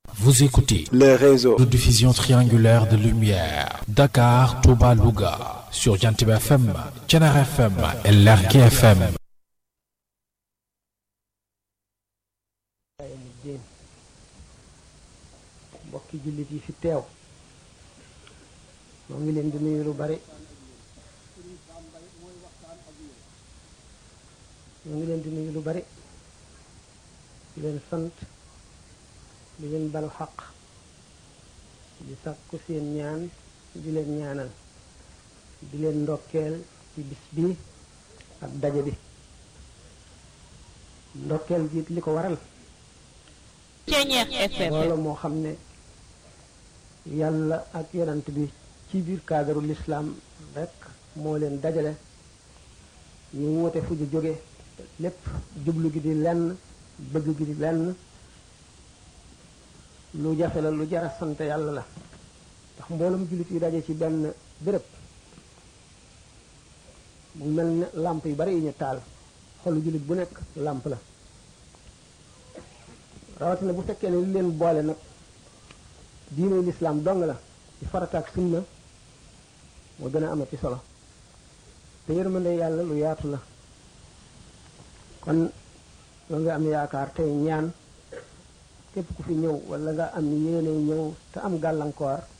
Vous écoutez le réseau de diffusion triangulaire de lumière Dakar, Touba, Louga sur Jantib FM, Thiénaba FM et Lergui FM. diin mbokki jullit yi fi teew moo ngi leen di nuyu lu bari moo ngi leen di nuyu lu bari di leen sant di leen balu xaq di sàkku seen ñaan di leen ñaanal di leen ndokkeel ci bis bi ak daje bi ndokkeel gi li ko waral Ceeñeex FM loolu moo xam ne yàlla ak yonant bi ci biir cadre l'islam rek moo leen dajale ñu woote fu ñu jóge lépp jublu gi di lenn bëgg gi di lenn lu jafe la lu jara sant yàlla la ndax mboolem jullit yi daje ci benn béréb mu mel ne làmp yu bari yi ñu taal xolu jullit bu nekk làmp la rawatina bu fekkee ne li leen boole nag diine lislaam dong la ci farata ak sunna moo gën a amati solo te yërmande yàlla lu yaatu la kon loo nga am yaakaar tey ñaan képp ku fi ñëw wala nga am yéene ñëw te am gàllankoor